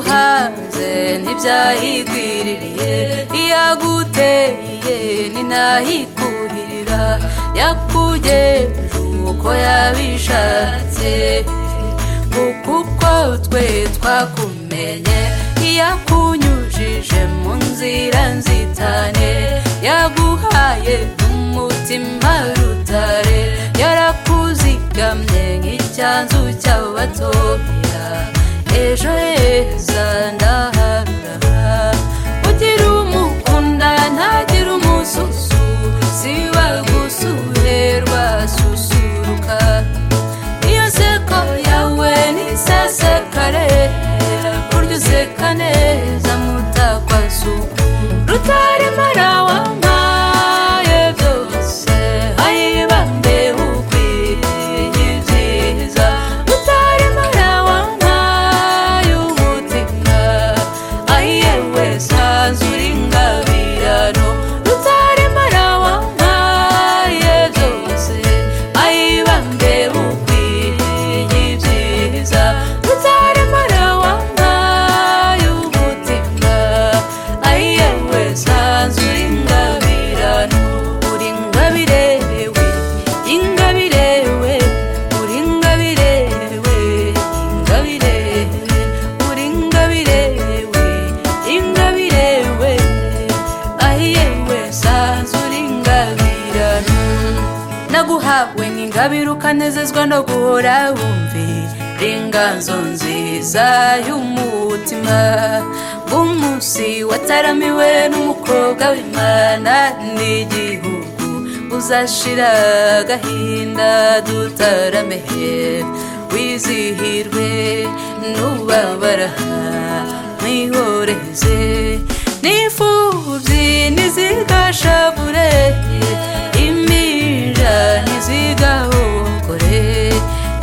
hanze ntibyayigwiririye iyaguteye ninahikuhirira yakugejeje uko yabishatse kuko twe twakumenye iyakunyujije mu nzira nzitane yaguhaye umutima rutare yarakuzigamye nk'icyanzu cy'abatoya ejo heza ndaharara ugira umukunda ntagire umususu siba gusure rwasusuruka iyo seko yawe nisesekare burya useka neza mutakwasuku rutaremara wampaye byose ayibambe ukwiye ibyiza rutaremara wampaye umutima ayiyewe sanzu uri ingabirano rutaremara wampaye byose ayibambe ukwiye ibyiza rutaremara wampaye umutima ayiyewe sanzu uri ingabirano uri ingabirewe ingabirewe uri ingabirewe ingabirewe uri ingabirewe ingabirewe ahiyewe sanzu uri ingabirano naguhawe nk'ingabire ukanezezwa no guhora wumvira inganzo nziza y'umutima bw'umunsi wataramiwe n'umukobwa w'imana n'igihugu uzashira agahinda dutaramehe wizihirwe n'ubabara mwihoreze n'imfubyi ntizigashavure impinja ntizigahokore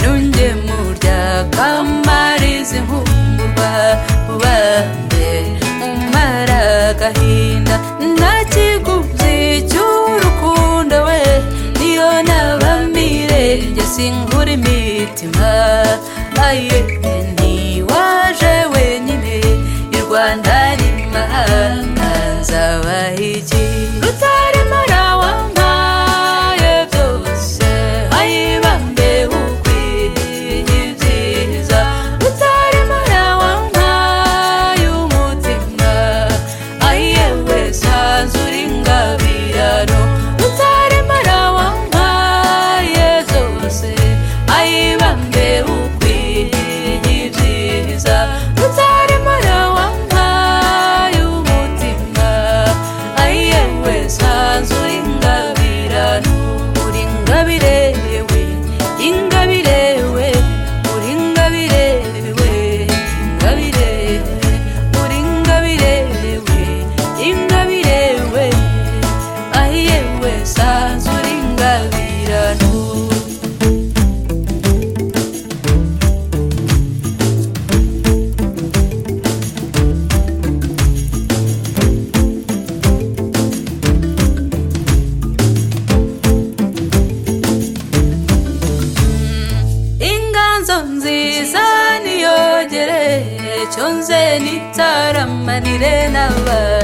n'ungemurya kamariza inkumburwa ubambe umara agahinda nta kigubyi cy'urukundo we niyo naba mirenge singura imitima aye ntiwaje wenyine i rwanda n'imahanga nzabaha iki rutaremara wampaye byose ayibambe ukwiye ibyiza rutaremara wampaye umutima ayiyewe sanzu uri ingabirano rutaremara wampaye byose ayibambe ukwiye ibyiza rutaremara wampaye umutima ayiyewe sanzu uri ingabirano uri ingabirewe ingabirewe uri ingabirewe ingabirewe uri ingabirewe ingabirewe ahiyewe sanzu uri ingabirano inganzo nziza niyogere cyonze nitaramanire n'abana